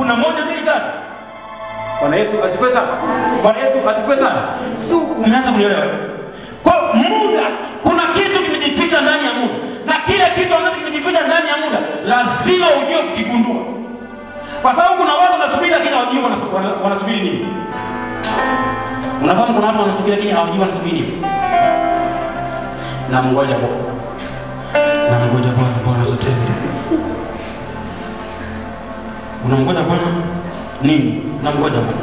kuna moja mbili tatu. Bwana Yesu asifiwe sana. Bwana Yesu asifiwe sana. Sio umeanza kunielewa? Kwa muda, kuna kitu kimejificha ndani ya muda, na kile kitu ambacho kimejificha ndani ya muda lazima ujue kukigundua, kwa sababu kuna watu wanasubiri lakini hawajui wana- wana- wanasubiri nini. Unafahamu kuna watu wanasubiri lakini hawajui wanasubiri nini. Na mngoja Bwana, na mngoja Bwana, Bwana zote unamngoja Bwana nini? Unamngoja Bwana.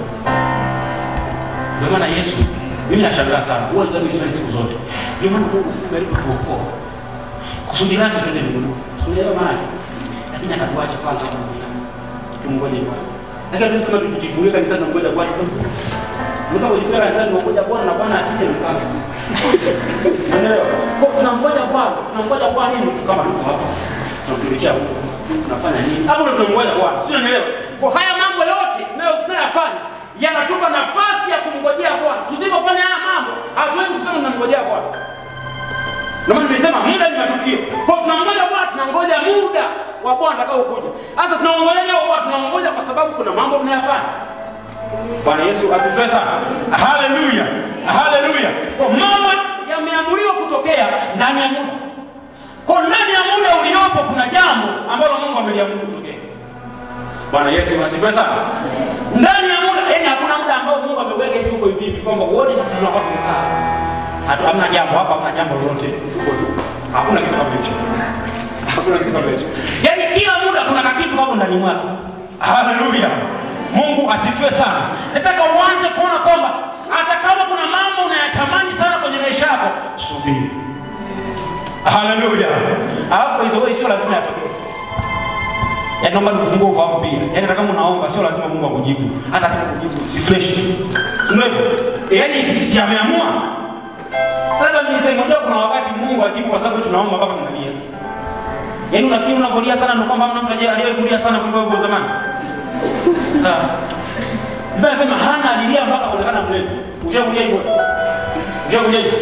Ndio maana Yesu, mimi nashangaa sana, huwa ndio Yesu siku zote. Ndio maana Mungu amelipa kuokoa. Kusudi lake twende mbinguni. Tunaelewa maana yake. Lakini akatuacha kwanza kumwona. Tumngoje Bwana. Lakini hatuwezi kama tukijifungia kanisani na ngoja Bwana. Mtu kujifungia kanisani na ngoja Bwana na Bwana asije mkafa. Unaelewa? Kwa tunamngoja Bwana, tunamngoja Bwana nini tu kama tuko hapa. Tunamtumikia Mungu. Tunafanya nini? Hapo ndio tunamngoja Bwana. Sio unaelewa? Kwa haya mambo yote tunayo- tunayoyafanya yanatupa nafasi ya kumngojea Bwana. Tusipofanya haya mambo, hatuwezi kusema tunamngojea Bwana. Ndio maana nimesema muda ni matukio. Kwa tunamngoja Bwana, tunangoja muda wa Bwana atakaokuja. Sasa tunamngoja leo Bwana, tunamngoja kwa sababu kuna mambo tunayafanya. Bwana Yesu asifiwe sana. Haleluya. Haleluya. Kwa mambo yameamuriwa kutokea ndani ya muda. Kwa ndani ya muda uliopo kuna jambo ambalo Mungu ameliamuru kutokea. Bwana Yesu asifiwe sana. Ndani ya muda, yani hakuna muda ambao Mungu ameweka hivi huko hivi hivi kwamba wote sisi tunapaswa kukaa. Hata hamna jambo hapa, hamna jambo lolote. Tuko tu. Hakuna kitu kama hicho. Hakuna kitu kama hicho. Yaani kila muda kuna kakitu hapo ndani mwako. Haleluya. Mungu asifiwe sana. Nataka uanze kuona kwamba hata kama kuna mambo unayatamani sana kwenye maisha yako, subiri. Haleluya. Alafu hizo wewe sio lazima yatokee. Yaani naomba nikufungue ufahamu pia. Yaani hata kama unaomba sio lazima Mungu akujibu. Hata asipokujibu si fresh. Si ndio? hivyo? Yaani si si ameamua. Hata nilisema unajua kuna wakati Mungu ajibu kwa sababu tunaomba mpaka tunalia. Yaani unafikiri unavolia sana ndio kwamba hamna mtu aliyekulia sana kuliko wewe zamani. Sawa. Biblia inasema Hana alilia mpaka kuonekana mlevi. Ushakulia hivyo? Ushakulia hivyo?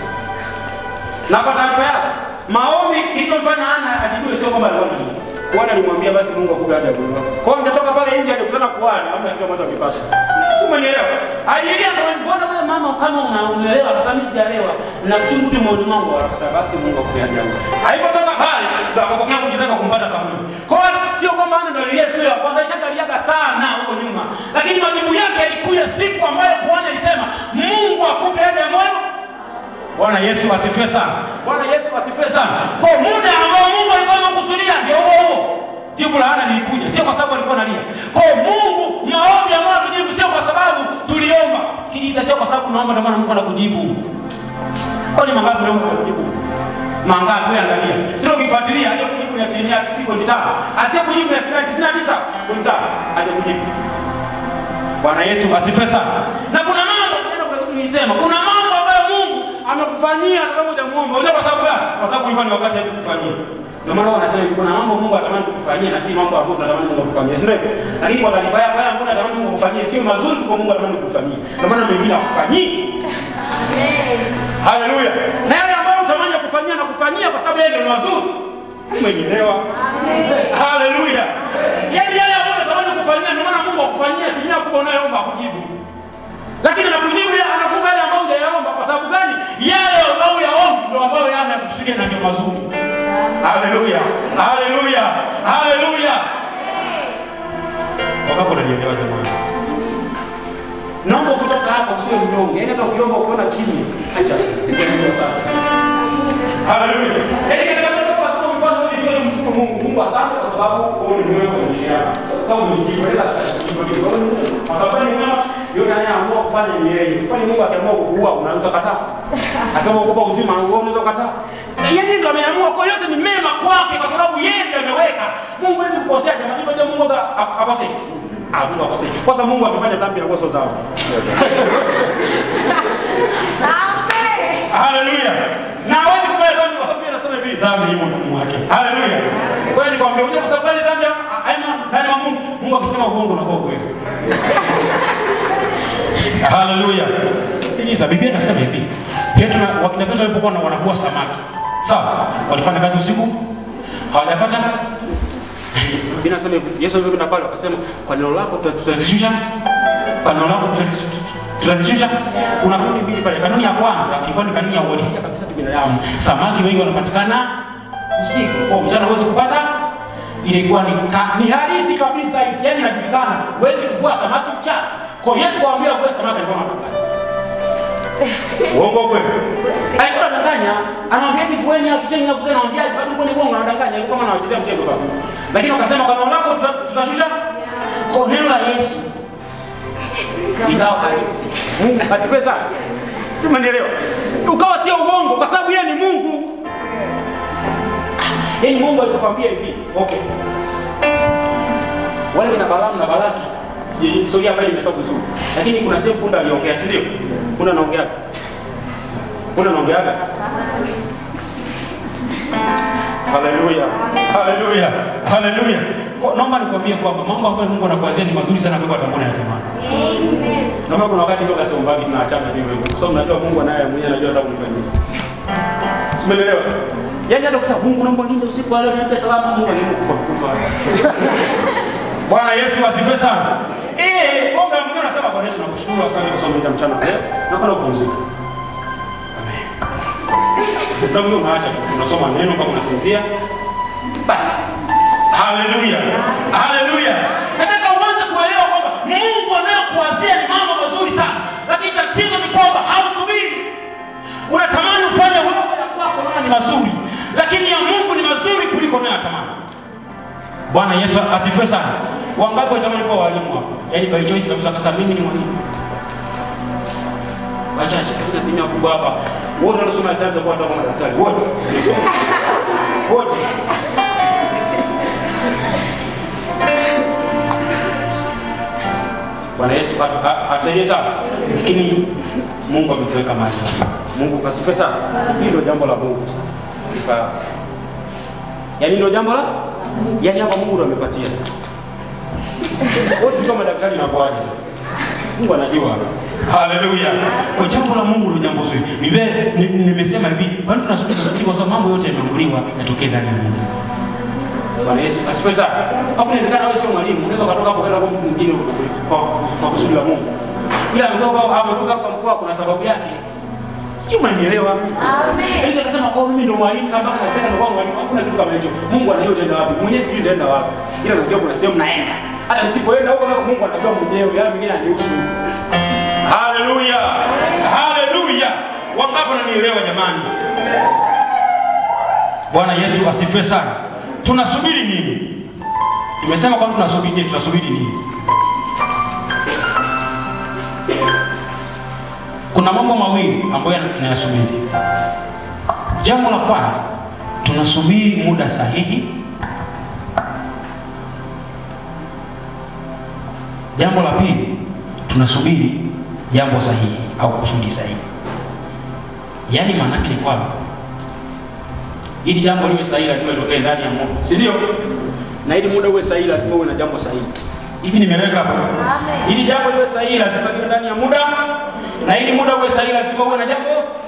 Na kwa taarifa yako, maombi kilichomfanya Hana ajibiwe sio kwamba alikuwa analia. Kuhani alimwambia basi Mungu akupe haja ya moyo wako. Kwa hiyo angetoka pale nje angekutana kuhani, hamna kitu ambacho angepata. Si umenielewa? Alilia kama mbona wewe mama kama una- unaelewa akasema mimi sijaelewa. Na mchungu tu moyoni mwangu akasema basi Mungu akupe haja ya moyo. Alipotoka pale ndo akapokea muujiza kwa kumpata Samueli. Kwa hiyo sio kwamba Hana ndo alilia siku ya kwanza, ishakaliaga sana huko nyuma. Lakini majibu yake yalikuja siku ambayo kuhani alisema Mungu akupe haja ya moyo Bwana Yesu asifiwe sana. Bwana Yesu asifiwe sana. Kwa muda ambao Mungu alikuwa amekusudia ndio huo huo. Jibu la Hana lilikuja, sio kwa sababu alikuwa analia. Kwa Mungu maombi ambayo tujibu sio kwa sababu tuliomba. Sikiliza, sio kwa sababu tunaomba ndio maana Mungu anakujibu. Kwa ni mangapi unaomba kwa kujibu? Mangapi wewe angalia. Tuna ukifuatilia aliyekujibu ni asilimia 90.5. Asiyekujibu ni asilimia 99.5. Hajakujibu. Bwana Yesu asifiwe sana. Na kuna mambo tena, kuna kitu nilisema, kuna mambo ambayo Mungu amekufanyia kama hujamuomba. Unajua kwa sababu gani? Kwa sababu ilikuwa ni wakati wa kukufanyia. Ndio maana wanasema hivi, kuna mambo Mungu anatamani kukufanyia na si mambo ambayo tunatamani Mungu akufanyie. Si ndio? hivyo? Lakini kwa taarifa yako, yale ambayo unatamani Mungu akufanyie sio mazuri kwa Mungu anatamani kukufanyia. Ndio maana mengine hakufanyii. Haleluya. Na yale ambayo unatamani kufanyia na kufanyia kwa sababu yeye ndio mazuri. Umenielewa? Haleluya. Yaani yale ambayo unatamani kufanyia ndio maana Mungu akufanyia asilimia kubwa unayoomba akujibu. Lakini anakujibu yale anakupa yale ambayo hujayaomba kwa sababu gani? Yale ambayo yaomba ndio ambayo yeye anakusudia na ndio mazuri. Haleluya. Haleluya. Haleluya. Wakapo unanielewa jamani? Naomba kutoka hapa usiwe mnyonge. Yaani hata ukiomba ukiona kimya, acha. Ndio sana. Haleluya. Yaani katika neno kwa sababu mfano wewe sio mshukuru Mungu. Mungu asante kwa sababu wewe ni mwema kwenye maisha yako. Kwa sababu ulijieleza sasa kwa sababu ni mwema yule anayeamua kufanya ni yeye. Kwani Mungu akiamua kukuua unaweza kukataa? Akiamua kukupa uzima wewe unaweza kukataa? Na yeye ndiye ameamua kwa yote ni mema kwake kwa sababu yeye ndiye ameweka. Mungu hawezi kukosea jamani. Kwa Mungu akosea. Ah, Mungu akosea. Kwa sababu Mungu akifanya dhambi na sio dhambi. Haleluya. Na hawezi kufanya dhambi kwa sababu yeye anasema hivi dhambi imo ndani mwake. Haleluya. Kwa hiyo nikwambia unajua kwa sababu ile dhambi haina ndani ya Mungu. Mungu akisema uongo unakuwa kweli. Haleluya. Sikiliza, Biblia inasema hivi. Petro na wakina Petro walipokuwa wanavua samaki. Sawa? Walifanya kazi usiku? Hawajapata? Biblia inasema hivi, Yesu alivyokwenda pale akasema kwa neno lako tuta- tutazishusha kwa neno lako tutazishusha tutazishusha. Kuna kanuni mbili pale. Kanuni ya kwanza ilikuwa ni kanuni ya uhalisia kabisa kibinadamu. Samaki wengi wanapatikana usiku, kwa mchana huwezi kupata. Ilikuwa ni ka, ni halisi kabisa, yaani inajulikana, huwezi kuvua samaki mchana. Kwa hiyo Yesu kawaambia vua samaki, alikuwa anadanganya. Uongo kweli? Alikuwa anadanganya, anamwambia hivi vueni au shuseni au kusema anamwambia watu kwenye bongo anadanganya, alikuwa kama anawachezea mchezo baba. Lakini wakasema kwa neno lako tuta- tutashusha kwa neno la Yesu ikawa halisi. Mungu asifiwe sana. Si umenielewa? Ukawa sio uongo kwa sababu yeye ni Mungu. Yaani Mungu alikwambia hivi, okay. Wale kina Balaamu na Balaki sijui historia ambayo nimesoma vizuri. Lakini kuna sehemu punda aliongea, si ndio? Punda anaongea. Punda anaongea. Haleluya. Haleluya. Haleluya. Kwa- Naomba nikwambie kwamba mambo ambayo Mungu anakuwazia ni mazuri sana kwa watu ya tamani. Naomba kuna wakati ndio kasema mbaki tunaachana hivyo hivyo. Kwa sababu najua Mungu anaye mwenyewe anajua hata kunifanyia. Umeelewa? Yaani hata kusema Mungu naomba ninde usiku wa leo nipe salama Mungu anaenda kufa kufa. Bwana Yesu asifiwe sana. Eh, Mungu mwingine anasema Bwana Yesu nakushukuru asante kwa sababu ndio mchana leo. Na kwa kupumzika. Amen. Ndio unaacha tunasoma neno kama unasinzia. Basi. Haleluya. Haleluya. Nataka uanze kuelewa kwamba Mungu anayokuwazia ni mambo mazuri sana. Lakini tatizo ni kwamba hausubiri. Unatamani ufanye wewe ya kwako naona ni mazuri. Lakini ya Mungu ni mazuri kuliko unayotamani. Bwana Yesu asifiwe sana. Wangapi watamani kuwa walimu hapa? Yaani by choice kabisa kasa mimi ni mwalimu. Wachache, kuna asilimia kubwa hapa. Wote waliosoma sayansi kwa watu kama daktari. Wote. Wote. Bwana Yesu atu- a- atusaidie sana. Lakini Mungu ametuweka mahali hapa. Mungu kasifiwe sana. Hili ndio jambo la Mungu sasa. Ifahamu. Yaani ndio jambo la yaani hapa Mungu ndo amepatia. Wote kama madaktari na kwaje sasa. Mungu anajua. Haleluya. Kwa jambo la Mungu ndio jambo zuri. Biblia ni- nimesema hivi, kwani tunasubiri tunasubiri kwa sababu mambo yote yameamriwa yatokee ndani ya Mungu. Bwana Yesu asifiwe sana. Hapo inawezekana wewe sio mwalimu, unaweza ukatoka hapo kwenda kwa mtu mwingine kwa kwa kusudi la Mungu. Ila ametoka ametoka kwa mkoa kuna sababu yake. Sio mnanielewa? Yaani akasema oh mimi ndo mwalimu sasa mpaka nasema ndo wangu mwalimu. Hakuna kitu kama hicho. Mungu anajua utaenda wapi. Mwenyewe sijui utaenda wapi. Ila najua kuna sehemu naenda. Hata nisipoenda huko nako Mungu anajua mwenyewe. Yale mengine anihusu. Haleluya. Haleluya. Wangapi wananielewa jamani? Bwana Yesu asifiwe sana. Tunasubiri nini? Tumesema kwamba tunasubiri nini? Tunasubiri nini? Kuna mambo mawili ambayo yana- tunayasubiri. Jambo la kwanza, tunasubiri muda sahihi. Jambo la pili, tunasubiri jambo sahihi au kusudi sahihi. Yaani maana yake ni kwamba ili jambo liwe sahihi lazima litokee ndani ya Mungu, si ndio? Na ili muda uwe sahihi lazima uwe na jambo sahihi. Hivi nimeleka hapo? Ili jambo liwe sahihi lazima liwe ndani ya muda, na ili muda uwe sahihi lazima uwe na jambo.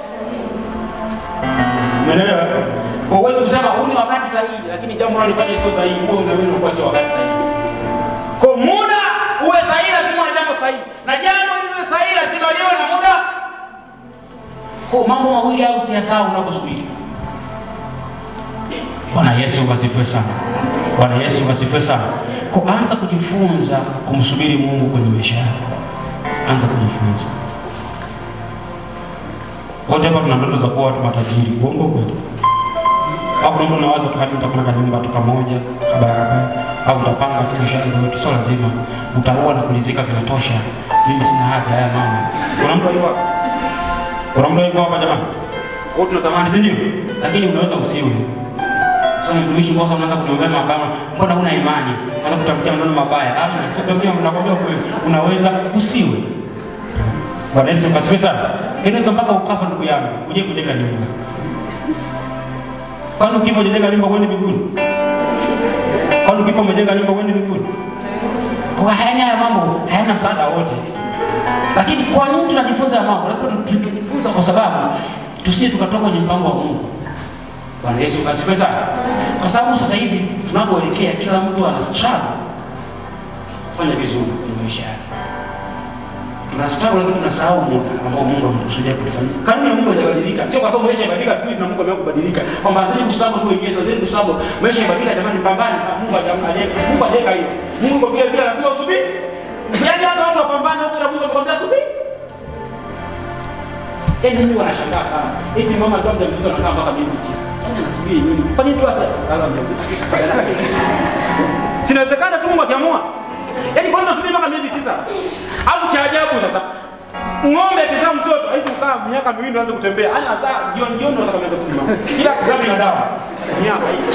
Umeelewa? Kwa uwezo kusema huu ni wakati sahihi, lakini jambo unalofanya sio sahihi, huo unaamini unakuwa sio wakati sahihi. Kwa muda uwe sahihi lazima uwe na jambo sahihi, na jambo liwe sahihi lazima liwe na muda. Kwa mambo mawili au siyasahau unaposubiri. Bwana Yesu asifiwe sana. Bwana Yesu asifiwe sana. Kuanza kujifunza kumsubiri Mungu kwenye maisha yako. Anza kujifunza. Wote hapa tuna ndoto za kuwa watu matajiri. Uongo kweli? Au kuna mtu anawaza tu hadi utakuwa na nyumba tu kamoja barabara au utapanga tu mshahara wetu, sio lazima. Utaoa na kulizika vinatosha. Mimi sina haja haya mama. Kuna mtu alikuwa kuna mtu alikuwa hapa jamani? Wote tunatamani si ndio? Lakini unaweza usiwe. Sasa mtumishi mmoja unaanza kuniombea mabaya, mbona huna imani? Unaanza kutamkia maneno mabaya. Amna, sio mimi nakwambia kweli. Unaweza usiwe. Bwana Yesu asifiwe sana. Inaweza mpaka ukafa ndugu yangu, uje kujenga nyumba. Kwani ukifa ujenga nyumba uende mbinguni? Kwani ukifa umejenga nyumba uende mbinguni? Kwa hayana haya mambo, hayana msaada wote. Lakini kwa nini tunajifunza haya mambo? Lazima tujifunza kwa sababu tusije tukatoka kwenye mpango wa Mungu. Bwana Yesu asifiwe sana. Kwa sababu sasa hivi tunapoelekea, kila mtu ana struggle kufanya vizuri kwenye maisha yake. Tuna struggle lakini tunasahau muda ambao Mungu ametusudia kufanya. Kanuni ya Mungu haijabadilika. Sio kwa sababu maisha yabadilika siku hizi na Mungu ameamua kubadilika. Kwamba zile kustruggle tu wenyewe, zile kustruggle maisha yabadilika jamani, pambane. Mungu hajamkalia. Mungu hajaweka hiyo. Mungu vile vile lazima usubiri. Yaani hata watu wapambane huko na Mungu amekwambia subiri. Yaani mimi wanashangaa sana. Eti mama akiwa mjamzito anakaa mpaka miezi tisa. Yaani anasubiri nini? Kwa nini tu asa kala mjamzito? Sinawezekana tu Mungu akiamua. Yaani kwa nini unasubiri mpaka miezi tisa? Alafu cha ajabu sasa ng'ombe akizaa mtoto haizi kukaa miaka miwili aanze kutembea. Yaani azaa jioni jioni ndo atakaanza kusimama. Kila kizaa binadamu miaka hii.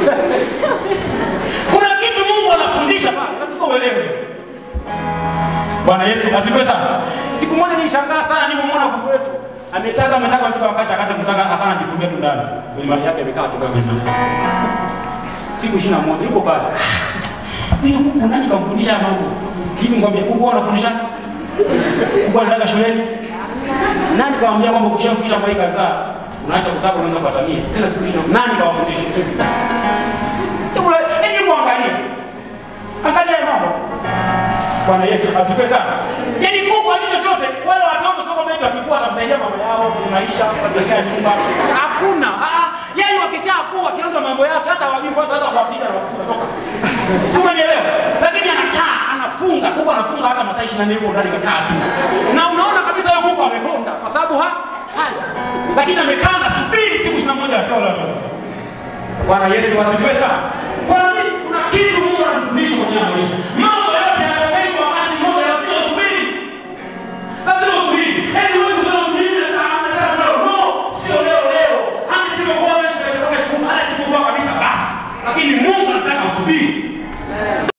Kuna kitu Mungu anafundisha pale. Lazima uelewe. Bwana Yesu asifiwe sana. Siku moja nilishangaa sana nilipomwona kuku wetu. Ametaka ametaka mfika wakati akata kutaka akana jifungia tu ndani. Kwenye mali yake amekaa tu kwenye mali. Siku 21 yuko pale. Huyu kuku nani kamfundisha mambo? Hivi ngombe kuku wanafundisha? Kuku anataka shuleni? Nani kawambia kwamba ukishafundisha kwa hii kadhaa unaacha kutaka unaweza kuatamia. Tena siku 20 nani kawafundisha? Hebu hebu angalia. Angalia mambo. Bwana Yesu asifiwe sana. Yaani Mungu alicho chochote, wale watoto sio kama eti wakikuwa atamsaidia mama yao kwenye maisha, kuwajengea nyumba. Hakuna. Ah, yaani wakishakuwa kianza mambo yake hata wajui kwanza hata kuwapiga na wafuta toka. Sio unanielewa? Lakini anakaa, anafunga, kuko anafunga hata masaa 24 huko ndani kakaa tu. Na unaona kabisa yeye Mungu amekonda kwa sababu ha hali. Lakini amekaa na subiri siku 21 akiwa wale watoto. Bwana Yesu asifiwe sana. Kwa nini kuna kitu Mungu anatufundisha kwenye maisha? Mambo yote yanatokea kwa wakati mmoja, lazima usubiri. Lazima usubiri. Yaani wewe kusema mimi nataka leo, no, sio leo leo. Hata sipokuwa wewe shida kutoka siku hata sipokuwa kabisa basi. Lakini Mungu anataka usubiri.